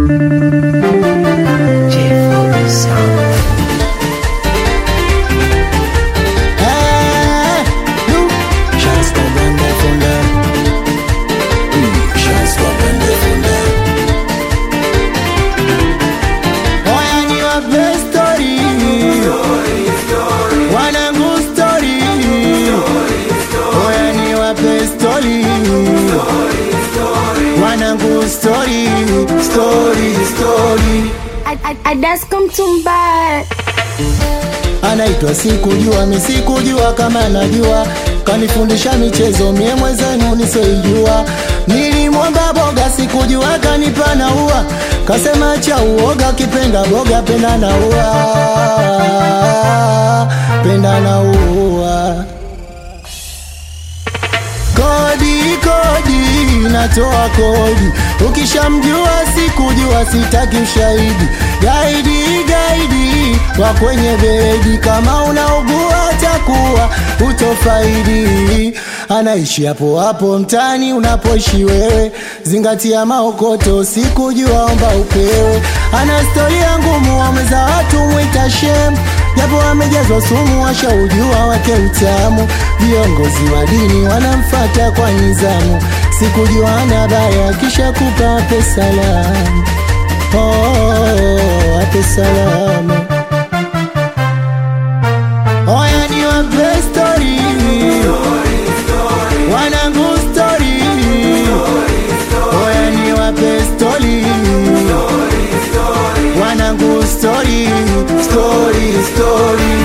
Eh, nu. Chance kwa bende funde. Mm, chance kwa bende funde. Oya niwape story. Wanangu story. Oya niwape story. Wanangu story, story, story. Adasko Mtumba, anaitwa sikujua mi sikujua kama najua kanifundisha michezo mie mwezenu nisoijua nilimwomba boga sikujua kanipa na ua kasema cha uoga kipenda boga penda na ua penda na ua kodi kodi natoa kodi ukishamjua sikujua sitaki ushahidi gaidi gaidi wa kwenye bedi kama unaugua takuwa utofaidi anaishi hapo hapo mtani unapoishi wewe zingatia maokoto sikujua omba upewe ana storia ngumu wameza watu mwita shem japo amejazwa sumu washaujua wake utamu viongozi wa dini wanamfata kwa nizamu sikujua ana baya kisha kupa wape salamu oh, wape salamu oya ni wape stori wanangu stori oya ni wape stori wanangu stori stori stori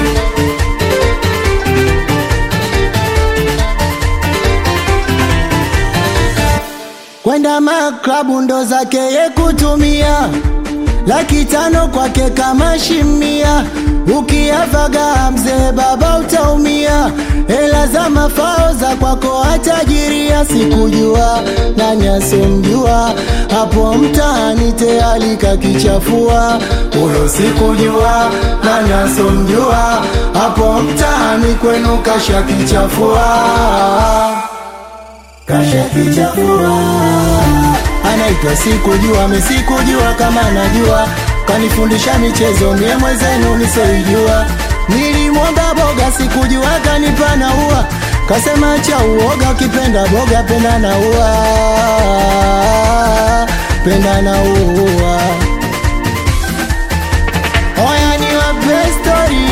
kwenda maklabu ndo zake ye kutumia laki tano kwake kama shimia ukiavaga mzee baba utaumia hela za mafao za kwako atajiria sikujua nani asomjua hapo mtaani tayari kakichafua huyo sikujua nani asomjua hapo mtaani kwenu kashakichafua kashakichafua anaitwa sikujua mesikujua kama najua kanifundisha michezo mie mwezenu nisoijua nilimwomba boga sikujua kanipa na ua kasema cha uoga ukipenda boga penda na ua penda na ua oya ni wape stori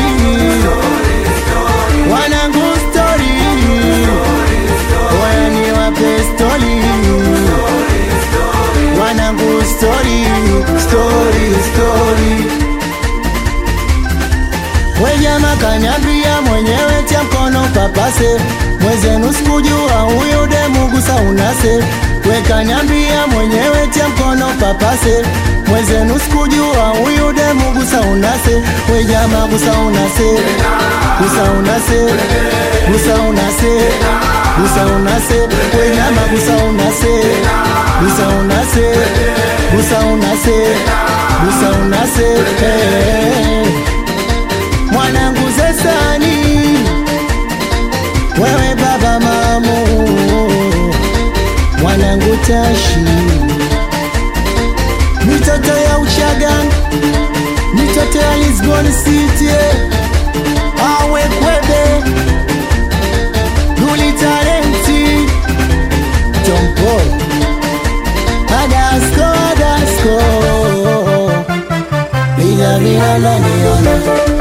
wanangu stori oya ni wape stori wanangu stori stori stori wejama kanyambia mwenyewe tia mkono papase mwezenu sikujua huyu demu gusa unase wekanyambia mwenyewe tia mkono papase mwezenu sikujua huyu demu gusa unase wejama gusa unase gusa unase gusa unase gusa unase wejama gusa unase gusa unase gusa unase gusa unase hey mwanangu zesani wewe baba mamu mwanangu tashi mitoto ya uchagan mitoto ya lisbon city awe kwebe duli talenti tompo adasko adasko bila bila naniona